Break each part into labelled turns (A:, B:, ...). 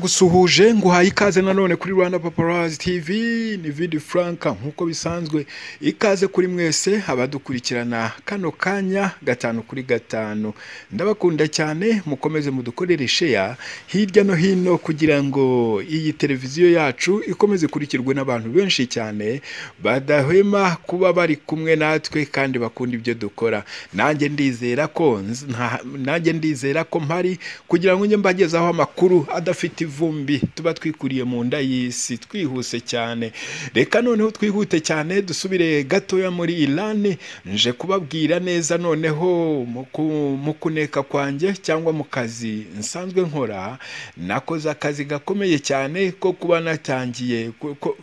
A: Ndagusuhuje nguhaye ikaze nanone kuri Rwanda Paparazzi TV ni Vidi Franka nk'uko bisanzwe ikaze kuri mwese abadukurikirana kano kanya gatanu kuri gatanu ndabakunda cyane mukomeze mudukorere sheya hirya no hino kugira ngo iyi televiziyo yacu ikomeze ikurikirwe n'abantu benshi cyane badahwema kuba bari kumwe natwe kandi bakunda ibyo dukora nanjye ndizera ko nz- nta- nanjye ndizera ko mpari kugira ngo njye mbagezaho amakuru adafite ivumbi tuba twikuriye mu nda y'isi twihuse cyane reka noneho twihute cyane dusubire gatoya muri Irani nje kubabwira neza noneho mu ku- mu kuneka kwanjye cyangwa mu kazi nsanzwe nkora nakoze akazi gakomeye cyane ko kuba natangiye ko- ko-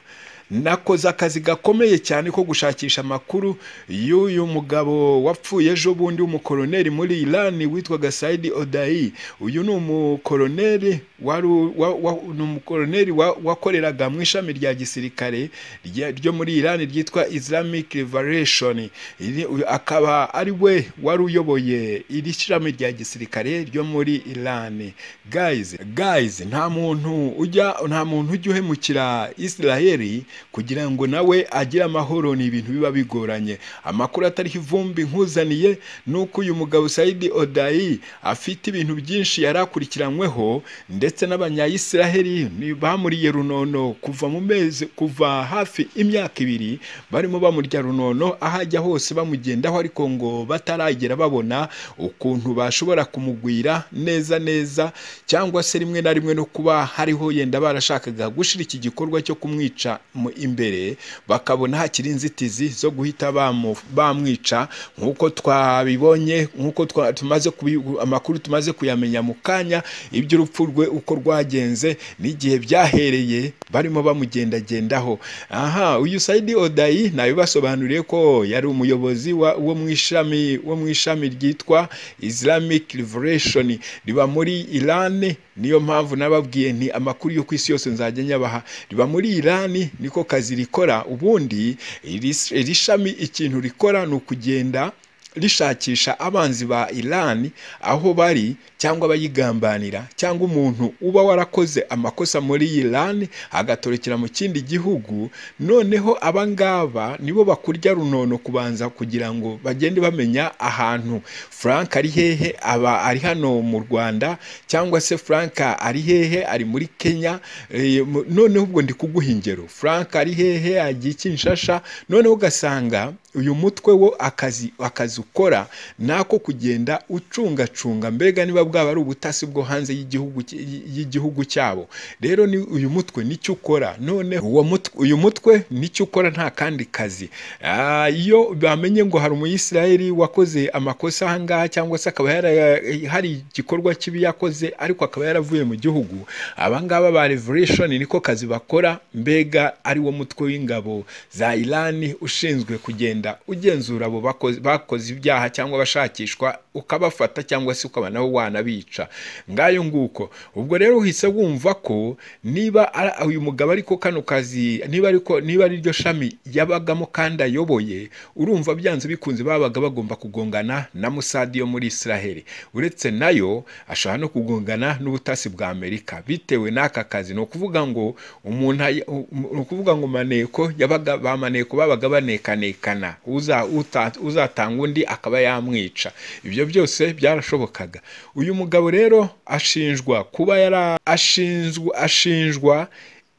A: nakoze akazi gakomeye cyane ko gushakisha amakuru y'uyu mugabo wapfuye ejo bundi w'umukoroneri muri Irani witwaga Saidi Odayi uyu ni umukoroneri wari u- wa- wa- ni umukoroneri wa- wakoreraga mu ishami rya gisirikare rya- ryo muri Irani ryitwa Islamic Liberation Iri- uyu akaba ari we wari uyoboye iri shami rya gisirikare ryo muri Irani guys guys nta muntu ujya nta muntu ujya uhemukira Israeli kugira ngo nawe agire amahoro ni ibintu biba bigoranye amakuru atariho ivumbi nkuzaniye ni uko uyu mugabo Saidi Odayi afite ibintu byinshi yari akurikiranyweho ndetse n'abanyayisiraheli ni- bamuriye runono kuva mu mezi kuva hafi imyaka ibiri barimo bamurya runono aho ajya hose bamugendaho ariko ngo bataragera babona ukuntu bashobora kumugwira neza neza cyangwa se rimwe na rimwe no kuba hariho yenda barashakaga gushira iki gikorwa cyo kumwica mu imbere bakabona hakiri inzitizi zo guhita bamu- bamwica nk'uko twabibonye nk'uko twa- tumaze kubi- amakuru tumaze kuyamenya mu kanya iby'urupfu rwe uko rwagenze n'igihe byahereye barimo bamugendagendaho aha uyu Saidi Odayi nabibasobanuriye ko yari umuyobozi wa- wo mu ishami wo mu ishami ryitwa Islamic Liberation riba muri Irani niyo mpamvu nababwiye nti amakuru yo ku isi yose nzajya nyabaha riba muri Irani niko kazi rikora ubundi iri iri shami ikintu rikora ni ukugenda rishakisha abanzi ba Iran aho bari cyangwa abayigambanira cyangwa umuntu uba warakoze amakosa muri Iran agatorokera mu kindi gihugu noneho abangaba nibo bakurya runono kubanza kugira ngo bagende bamenya ahantu Frank ari hehe aba ari hano mu Rwanda cyangwa se Frank ari hehe ari muri Kenya eh, mu- noneho ubwo ndi kuguha ingero Frank ari hehe agiye Kinshasa noneho ugasanga uyu mutwe wo akazi akazi ukora ni ako kugenda ucungacunga mbega niba bwaba ari ubutasi bwo hanze y'igihugu cy- y'igihugu cyabo rero ni uyu mutwe nicyo ukora none uwo mutwe uyu mutwe nicyo ukora nta kandi kazi Ah, iyo bamenye ngo hari umuyisiraheli wakoze amakosa ahangaha cyangwa se akaba yara- hari igikorwa kibi yakoze ariko akaba yaravuye mu gihugu abangaba ba revolution niko kazi bakora mbega ari wo mutwe w'ingabo za Irani ushinzwe kugenda ugenzura abo bakoze bakoze ibyaha cyangwa bashakishwa ukabafata cyangwa se ukaba nawe wanabica ngayo nguko ubwo rero uhise wumva ko niba ara- uyu mugabo ariko kano kazi niba ariko niba ari ryo shami yabagamo kandi ayoboye urumva byanze bikunze babaga bagomba kugongana na Musadi yo muri Israel uretse nayo ashobora no kugongana n'ubutasi bwa Amerika bitewe n'aka kazi ni ukuvuga ngo umuntu ay- u- ni ukuvuga ngo maneko yabaga ba maneko babaga banekanekana uza- uta- uzatanga undi akaba yamwica ibyo byose byarashobokaga uyu mugabo rero ashinjwa kuba yara ashinjwa ashinjwa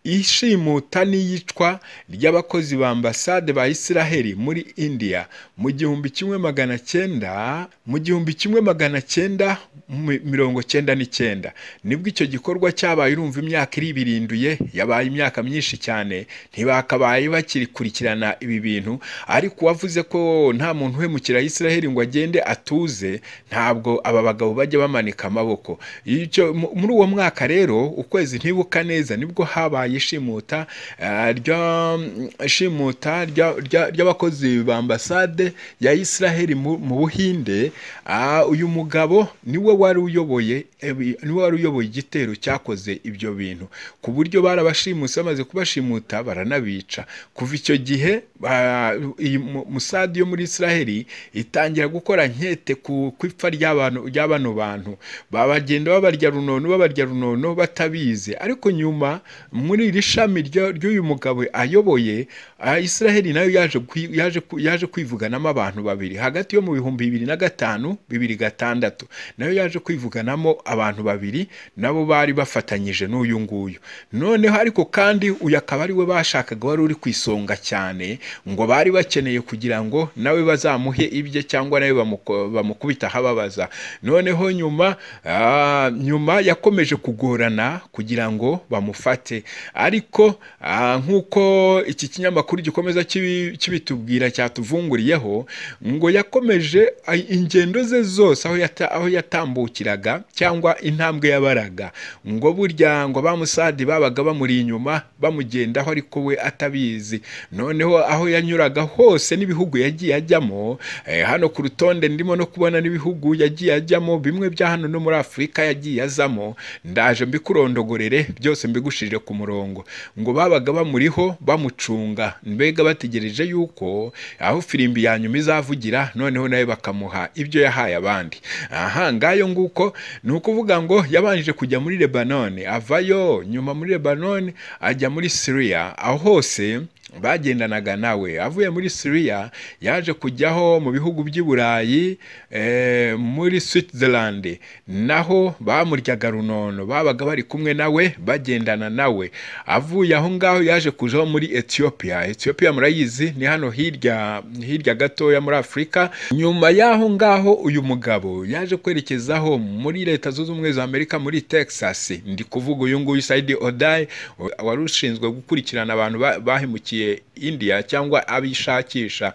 A: ishimuta n'iyicwa ry'abakozi ba ambasade ba Israheli muri India mu gihumbi kimwe magana cyenda mu gihumbi kimwe magana cyenda mi- mirongo cyenda n'icyenda nibwo icyo gikorwa cyabaye urumva imyaka iri birinduye yabaye imyaka myinshi cyane ntibakabaye bakirikurikirana ibi bintu ariko uwavuze ko nta muntu uhemukira Israheli ngo agende atuze ntabwo aba bagabo bajya bamanika amaboko Icyo- mu- muri uwo mwaka rero ukwezi ntibuka neza nibwo habaye y'ishimuta eh, rya ishimuta rya- rya- ry'abakozi ba ambasade ya Israel mu mu Buhinde ah, uyu mugabo niwe wari uyoboye ebi- niwe wari uyoboye igitero cyakoze ibyo bintu ku buryo barabashimuse bamaze kubashimuta baranabica kuva icyo gihe ba- iyi mu- musade yo muri Israel itangira gukora nkete ku ku ipfa ry'abantu rya bano bantu babagenda babarya runono babarya runono batabizi ariko nyuma muri iri shami rya- ry'uyu mugabo ayoboye ah, Israel nayo yaje kwi- yaje ku- yaje kwivuganamo abantu babiri hagati yo mu bihumbi bibiri na gatanu bibiri gatandatu nayo yaje kwivuganamo abantu babiri nabo bari bafatanyije n'uyu nguyu noneho ariko kandi uyu akaba ari we bashakaga wari uri ku isonga cyane ngo bari bakeneye kugira ngo nawe bazamuhe ibye cyangwa nawe bamuko- bamukubita ahababaza noneho nyuma ah, nyuma yakomeje kugorana kugira ngo bamufate ariko ah, nk'uko iki kinyamakuru gikomeza kibi- kibitubwira cyatuvunguriyeho ngo yakomeje ah, ingendo ze zose aho yata- aho yatambukiraga cyangwa intambwe yabaraga ngo burya ngo bamusadi babaga bamuri inyuma bamugendaho ariko we atabizi noneho aho yanyuraga hose n'ibihugu yagiye ajyamo eh, hano ku rutonde ndimo no kubona n'ibihugu yagiye ajyamo bimwe bya hano no muri afurika yagiye azamo ndaje mbikurondogorere byose mbigushirire ku murongo ngo babaga bamuriho bamucunga mbega bategereje yuko aho firimbi ya nyuma izavugira noneho nawe bakamuha ibyo yahaye abandi aha ngayo nguko ni ukuvuga ngo yabanje kujya muri lebanone avayo nyuma muri lebanone ajya muri siriya aho hose bagendanaga nawe avuye muri siriya yaje kujyaho mu bihugu by'i burayi eh, muri switzerland naho bamuryaga runono babaga bari kumwe nawe bagendana nawe avuye aho ngaho yaje kujaho muri ethiopia ethiopia murayizi ni hano hirya hirya gatoya muri afurika nyuma y'aho ngaho uyu mugabo yaje kwerekezaho muri leta zunze ubumwe za amerika muri texas ndi kuvuga uyu nguyu saidi odayi wari ushinzwe gukurikirana abantu ba- bahemukiye india cyangwa abishakisha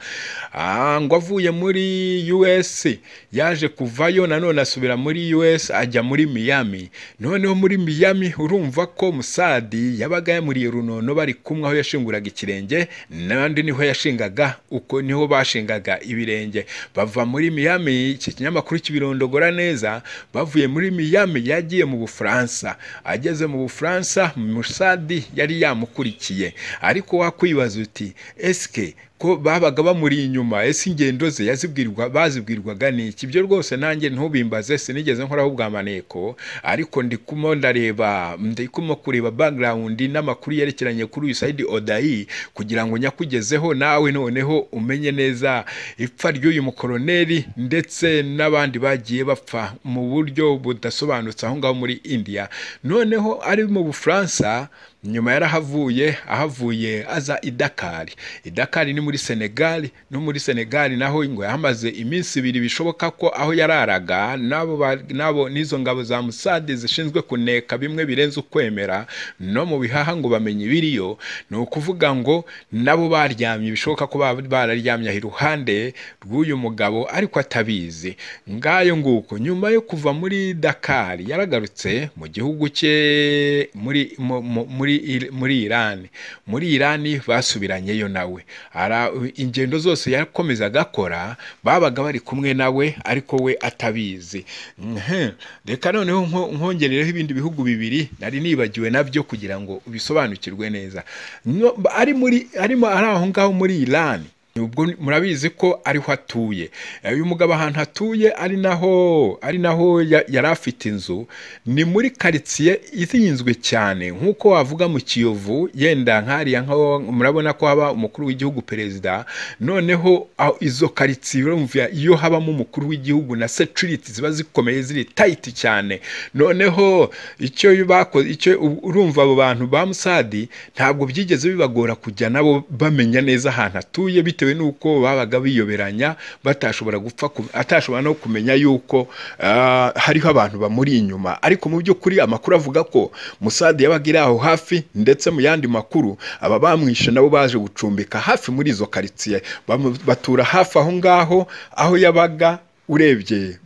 A: Ah, ngo avuye muri us yaje kuvayo nanone asubira muri us ajya muri miami noneho muri miami urumva ko musadi yabaga yamuriye runono bari kumwe aho yashinguraga ikirenge n'abandi niho yashingaga uko niho bashingaga ibirenge bava muri miami iki kinyamakuru kibirondogora neza bavuye muri miami yagiye mu bufaransa ageze mu bufaransa musadi yari yamukurikiye ariko wakwibaza uti esike ko babaga bamuri inyuma ese ingendo ze yazibwirwa bazibwirwaga n'iki ibyo rwose nanjye ntubimbaze sinigeze nkoraho ubwamaneko ariko ndikumo ndareba ndikumo kureba background n'amakuru yerekeranye kuri uyu Saidi Odayi kugira ngo nyakugezeho nawe noneho umenye neza ipfa ry'uyu mukoroneri ndetse n'abandi bagiye bapfa mu buryo budasobanutse aho ngaho muri India noneho ari mu Bufaransa nyuma yarahavuye ahavuye aza i Dakar i Dakar ni muri Senegal no muri Senegal naho ngo yahamaze iminsi ibiri bishoboka ko aho yararaga nabo ba- nabo n'izo ngabo za Musade zishinzwe kuneka bimwe birenze ukwemera no mu bihaha ngo bamenye ibiriyo ni ukuvuga ngo nabo baryamye bishoboka ko baba bararyamye iruhande rw'uyu mugabo ariko atabizi ngayo nguko nyuma yo kuva muri Dakar yaragarutse mu gihugu cye muri mu- mu- muri Ir- muri Iran muri Iran basubiranyeyo nawe ara ingendo zose yakomezaga akora babaga bari kumwe nawe ariko we atabizi Mhm. reka noneho nko- nkongerereho ibindi bihugu bibiri nari nibagiwe nabyo kugira ngo ubisobanukirwe neza No- ari muri arimo ari aho ngaho muri Iran ubwo murabizi ko ariho atuye Eh, uyu mugabo ahantu atuye ari naho ari naho ya- yari afite inzu ni muri karitsiye izinzwe cyane nk'uko wavuga mu kiyovu yenda nkariya nkaho murabona ko haba umukuru w'igihugu perezida noneho aho izo karitsiye urumva iyo habamo umukuru w'igihugu na security ziba zikomeye ziri tayiti cyane noneho icyo bakoze icyo urumva abo bantu ba musadi ntabwo byigeze bibagora kujya nabo bamenya neza ahantu atuye bitewe n'uko babaga biyoberanya batashobora gupfa ku- atashobora no kumenya yuko ah, hariho abantu bamuri inyuma ariko mu by'ukuri amakuru avuga ko musadi yabaga iri aho hafi ndetse mu yandi makuru aba bamwishe nabo baje gucumbika hafi muri izo karitsiye bamu- batura hafi aho ngaho aho yabaga urebye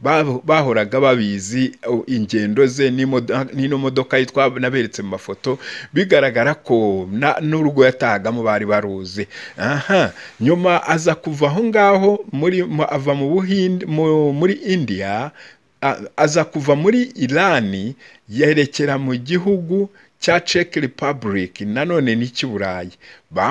A: bahoraga babizi o, ingendo ze n'imodo- n'ino modoka yitwa naberetse mu mafoto bigaragara ko na- n'urugo yatahagamo bari baruzi aha nyuma aza kuva aho ngaho muri mu- ava mu buhinde mu- muri indiya a- aza kuva muri irani yerekera mu gihugu cya Czech Republic nanone n'icy'i Burayi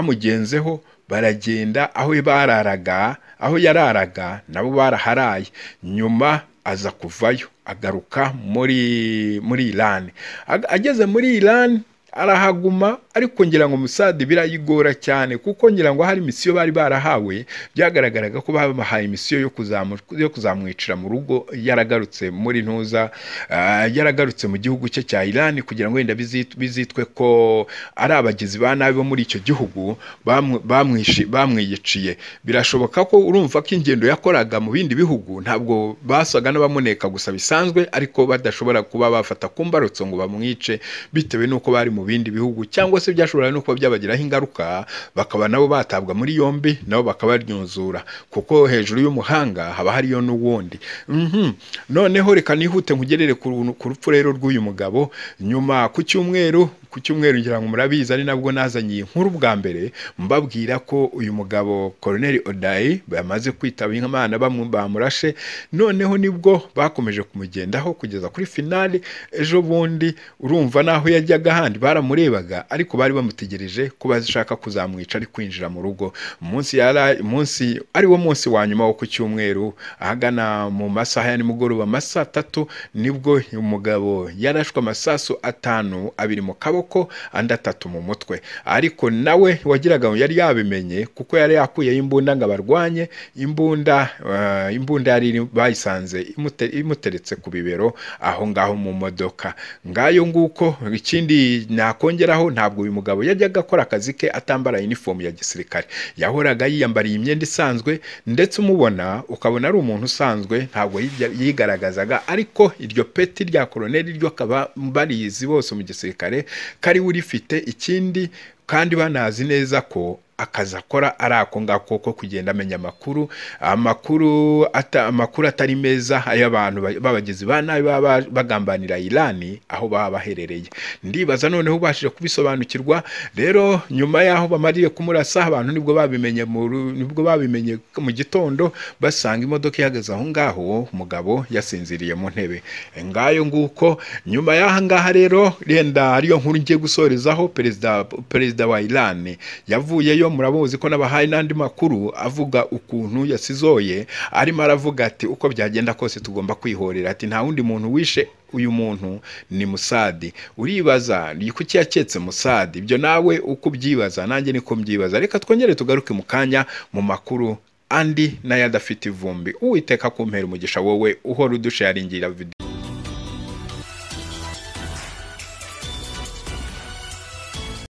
A: bamugenzeho baragenda aho bararaga aho yararaga nabo baraharaye nyuma aza kuvayo agaruka muri muri Iran Ag- ageze muri Iran arahaguma ariko ngira ngo musade birayigora cyane kuko ngira ngo hari misiyo bari barahawe byagaragaraga ko babahaye misiyo yo kuzamu- yo kuzamwicira mu rugo yaragarutse muri ntuza ah, yaragarutse mu gihugu cye cya Iran kugira ngo wenda bizit- bizitwe ko ari abagizi ba nabi bo muri icyo gihugu bamwe- bamwishi- bamwiyiciye birashoboka ko urumva ko ingendo yakoraga mu bindi bihugu ntabwo basaga n'abamuneka gusa bisanzwe ariko badashobora kuba bafata ku mbarutso ngo bamwice bitewe n'uko bari mu bindi bihugu cyangwa se byashobora no kuba byabagiraho ingaruka bakaba nabo batabwa muri yombi nabo bakabaryunzura kuko hejuru y'umuhanga haba hariyo n'uwundi Mhm. noneho reka nihute nkugerere ku runtu- ku rupfu rero rw'uyu mugabo nyuma ku cyumweru ku cyumweru ngira ngo murabizi ari nabwo nazanye iyi nkuru bwa mbere mbabwira ko uyu mugabo Colonel Odayi bamaze kwitaba Imana bamwe bamurashe noneho nibwo bakomeje kumugendaho kugeza kuri finale ejo bundi urumva naho yajyaga ahandi baramurebaga ariko bari bamutegereje ko bashaka kuzamwica ari kwinjira mu rugo umunsi yara munsi ariwo munsi wa nyuma wo ku cyumweru ahagana mu masaha ya nimugoroba amasaha atatu nibwo uyu mugabo yarashwe amasasu atanu abiri mu kaboko andi atatu mu mutwe ariko nawe wagiraga ngo yari yabimenye kuko yari yakuyeho imbunda ngo abarwanye imbunda eh, imbunda yari iri- bayisanze imute- imuteretse ku bibero aho ngaho mu modoka ngayo nguko ikindi nakongeraho ntabwo uyu mugabo yajyaga akora akazi ke atambara uniform ya gisirikare yahoraga yiyambariye imyenda isanzwe ndetse umubona ukabona ari umuntu usanzwe ntabwo yijya- yigaragazaga ariko iryo peti rya koroneli ryo akaba barizi bose mu gisirikare kari urifite ikindi kandi banazi neza ko akazi akora ari ako ngako ko kugenda amenya amakuru amakuru ata, amakuru atari meza ay'abantu ba- b'abagizi ba nabi baba ba- bagambanira Irani aho baba baherereye ndibaza noneho ubashije kubisobanukirwa rero nyuma y'aho bamariye kumurasa abantu nibwo babimenye mu ru- nibwo babimenye mu gitondo basanga imodoka ihagaze aho ngaho umugabo yasinziriye mu ntebe ngayo nguko nyuma y'aha ngaha rero renda ariyo nkuru ngiye gusorezaho perezida perezida wa Iran yavuyeyo muramuzi ko n'abahaye n'andi makuru avuga ukuntu yasizoye arimo aravuga ati uko byagenda kose tugomba kwihorera ati nta wundi muntu wishe uyu muntu ni Musadi uribaza ni kuki yaketse Musadi ibyo nawe uko ubyibaza nanjye niko mbyibaza reka twongere tugaruke mu kanya mu makuru andi n'ayo adafite ivumbi uwiteka kumpera umugisha wowe uhora udusharingira video